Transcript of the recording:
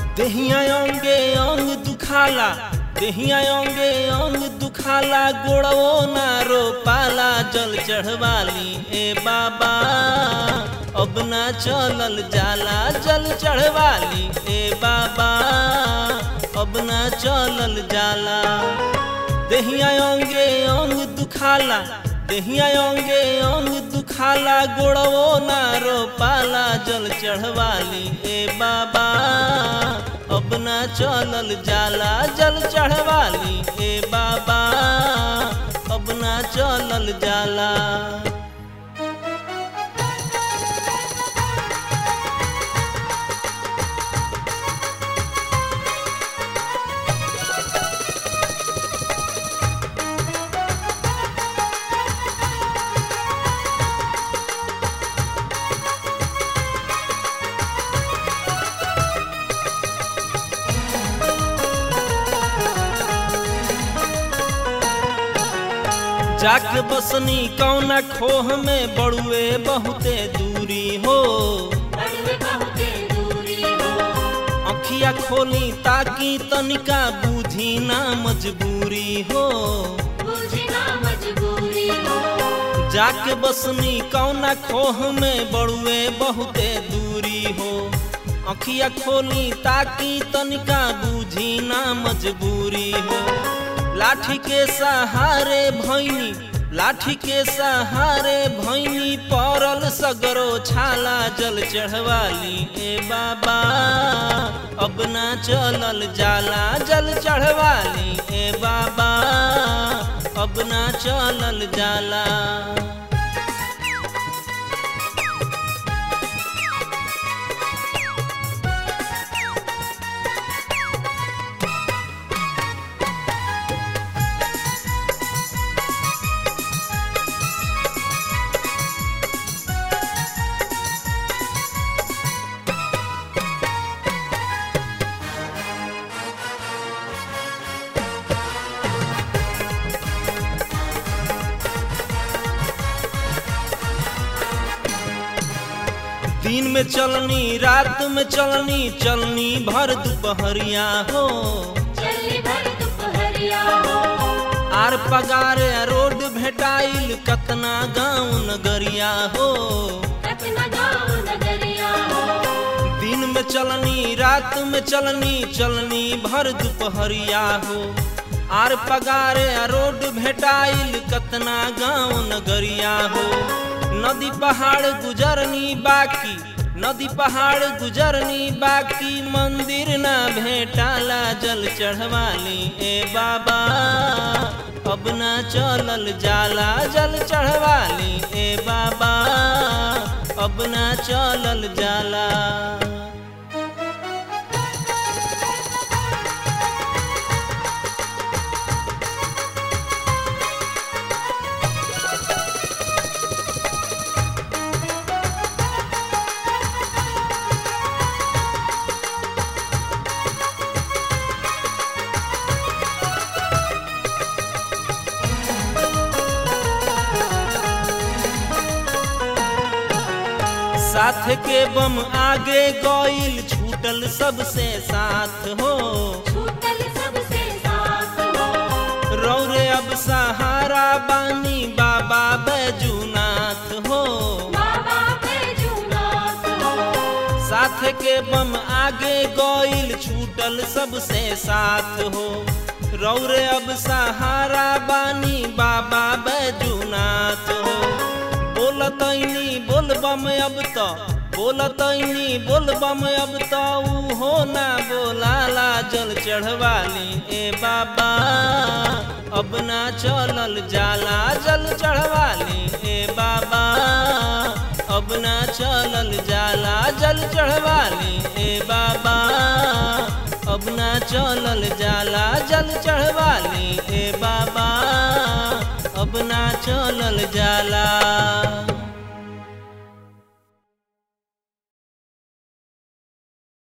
देहिया अंगे अंग दुखाला देहिया अंगे अंग दुखाला गोड़वो ना रो पाला जल चढ़वाली ए बाबा अब ना चलल जाला जल चढ़वाली ए बाबा अब ना चलल जाला देहिया अंगे अंग दुखाला देहिया अंगे अंग दुखाला गोड़वो ना रो पाला जल चढ़वाली ए बाबा अब ना चलल जाला जल चढ़वाली ए बाबा अब ना चलल जाला जाके बसनी कौना खोह में बड़ुए बहुते दूरी हो बड़ुए बहुते दूरी हो अखिया खोली ताकि तनिका बूझी ना मजबूरी हो बुझी ना मजबूरी हो जाके बसनी कौना खोह में बड़ुए बहुते दूरी हो अखिया खोली ताकि तनिका बूझी ना मजबूरी हो लाठी के सहारे भैनी लाठी के सहारे भैनी पड़ल सगरो छाला जल चढ़वाली ए बाबा अब ना चलल जाला जल चढ़वाली ए बाबा अब ना चलल जाला दिन में चलनी रात में चलनी चलनी भर दोपहरिया हो चली भर दुपहरिया हो आर पगार रोड भेटाइल कतना गाँव नगरिया हो कतना गाँव नगरिया हो दिन में चलनी रात में चलनी चलनी भर दोपहरिया हो आर पगार रोड भेटाइल कतना गाँव नगरिया हो नदी पहाड़ गुजरनी बाकी नदी पहाड़ गुजरनी बाकी मंदिर ना भेटाला जल चढ़वाली ए बाबा अब ना चलल जाला जल चढ़वाली ए बाबा अब ना चलल जाला साथ के बम आगे गईल छूटल सबसे साथ हो छूटल सबसे साथ हो रौरे अब सहारा बानी बाबा बैजूनाथ हो बाबा बैजूनाथ हो साथ के बम आगे गईल छूटल सबसे साथ हो रौरे अब सहारा बानी बाबा बैजूनाथ हो बोलतैनी बोलबम अब तो बोलतैनी बोलबम अब तो ऊ हो ना बोलाला जल चढ़वाली ए बाबा अब ना चलल जाला जल चढ़वाली ए बाबा अब ना चलल जाला जल चढ़वाली ए बाबा अब ना चलल जाला जल चढ़वाली ए बाबा अब ना चलल जाला